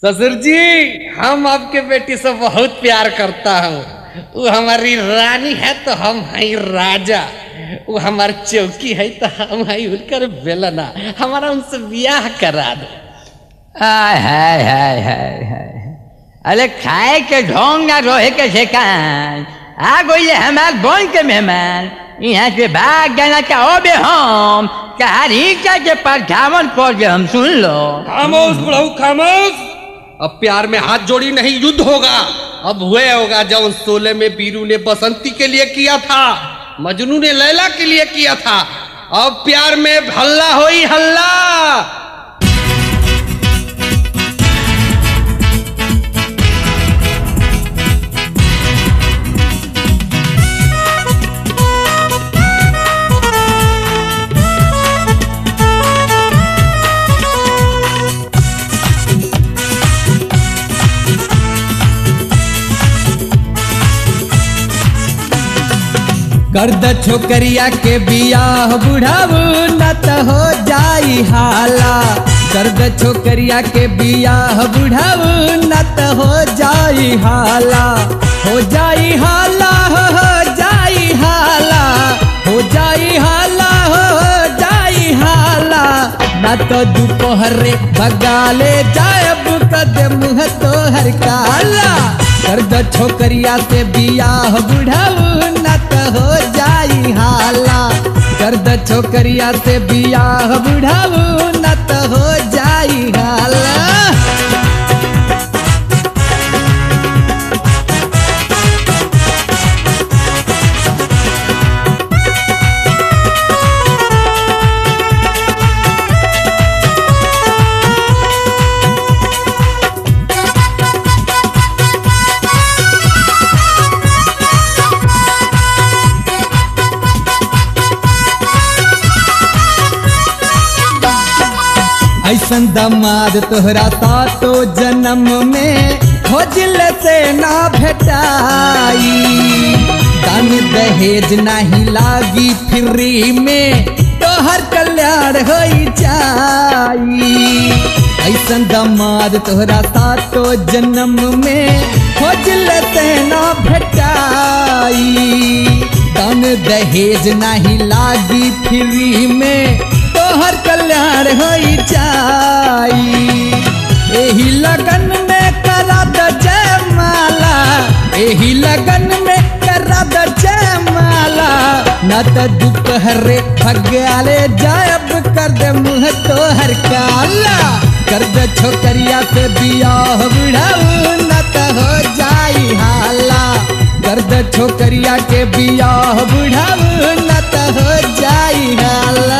ससुर जी हम आपके बेटी से बहुत प्यार करता हूँ वो हमारी रानी है तो हम हैं राजा वो हमारी चौकी है तो हम हैं उनकर बेलना हमारा उनसे ब्याह करा दो आय हाय हाय हाय हाय अरे खाए के ढोंग ना रोहे के ठेकान आ गई हमार बोन के मेहमान यहाँ से भाग जाना चाहो बे हम कहानी का के परछावन पर जे हम सुन लो खामोश बुढ़ऊ खामोश अब प्यार में हाथ जोड़ी नहीं युद्ध होगा अब हुए होगा जब सोले में बीरू ने बसंती के लिए किया था मजनू ने लैला के लिए किया था अब प्यार में हल्ला होई हल्ला कर द छोकरिया के बियाह बुढ़ाऊ न त हो जाई हाला कर द छोकरिया के बियाह बुढ़ाऊ न त हो जाई हाला हो जाई हाला हो हो जाई हाला हो जाई हाला हो हो जाई हाला न तो दोपहरे बगाले जायब कद मुँह तोहर काला कर द छोकरिया से बियाह बुढ़ाऊ न त हो जाई हाला कर द छोकरिया से बियाह बुढ़ाऊ न त हो जाई हाला ऐसन दमाद तोहरा सातो जन्म में खोजल से ना भेटाई दान दहेज नहीं लागी फ्री में तोहर कल्याण हो जाई ऐसन दमाद तोहरा सातो जन्म में खोजल से ना भेटाई दान दहेज नहीं लागी फ्री में तोहर कल्याण हो जाई एही लगन में करा द जयमाला एही लगन में करा द जयमाला न त दोपहरे भगाले जायब कर दे मुँह तोहर काला कर दे छोकरिया से बियाह बुढ़ाऊ न त हो जाई हाला कर दे छोकरिया के बियाह बुढ़ाऊ न त हो जाई हाला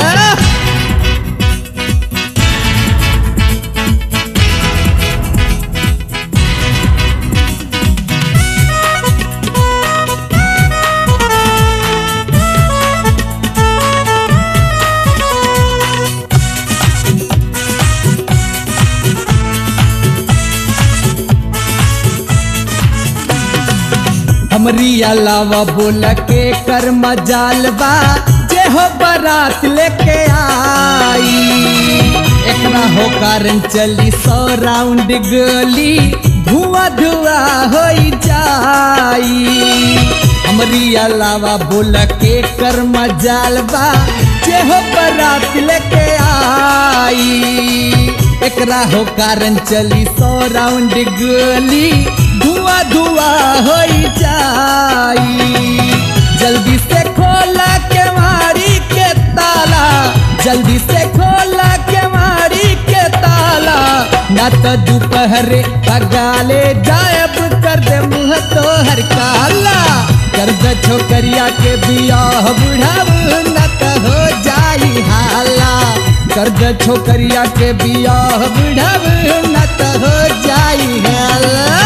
हमरी अलावा बोल के कर मजाल बा जे हो बारात लेके आई एकरा हो कारण चली सौ राउंड गोली धुआं धुआं हो जाई हमरी अलावा बोल के कर मजाल बा जे हो बारात लेके आई एकरा हो कारण चली सौ राउंड गोली धुआं धुआं हो जाई जल्दी से खोला के मारी के ताला जल्दी से खोला के मारी के ताला न तो दोपहरे बगाले जायब कर दे मुँह तोहर काला कर दे छोकरिया के बियाह बुढ़ाऊ न तो हो जाई हाला कर दे छोकरिया के बियाह बुढ़ाऊ न तो हो जाई हाला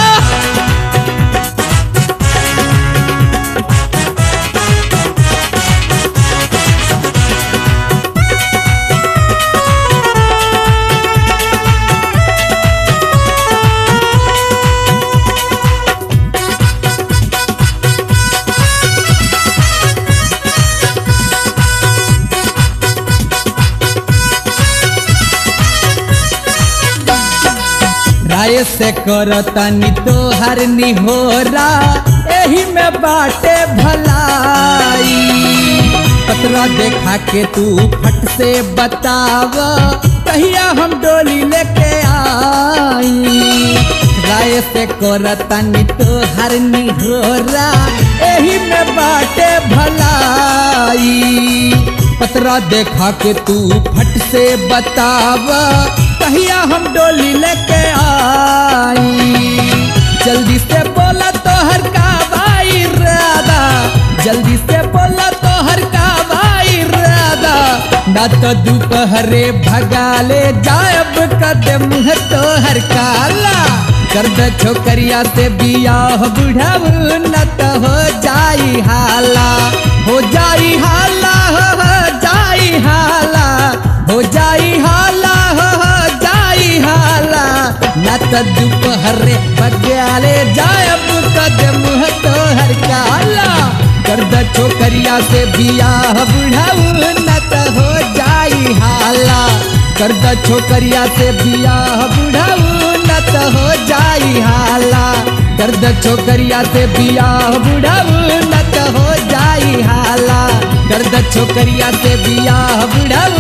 से करतनी तोहर निहोरा एही में बाटे भलाई पतरा देखा के तू फट से बताव कहिया हम डोली लेके आई राय से करतनी तोहर निहोरा एही में बाटे भलाई पतरा देखा के तू फट से बताव कहिया हम डोली लेके आई जल्दी से बोला तोहर का भाई राधा जल्दी से बोला तोहर का भाई राधा ना तो दोपहरे भगाले जायब कदम है तोहर काला कर दे छोकरिया से बियाह बुढ़ाऊ न तो हो जाई हाला हो जाई हाला हो हो जाई हाला हो जाई हाला हो हो जाई हाला न तो दोपहरे बग्याले जायब कदम है तोहर काला कर दे छोकरिया से बियाह बुढ़ाऊ न तो हो जाई हाला कर दे छोकरिया से बियाह बुढ़ाऊ न तो हो जाई हाला कर दे छोकरिया से बियाह बुढ़ाऊ न तो हो जाई हाला कर दे छोकरिया से बियाह बुढ़ाऊ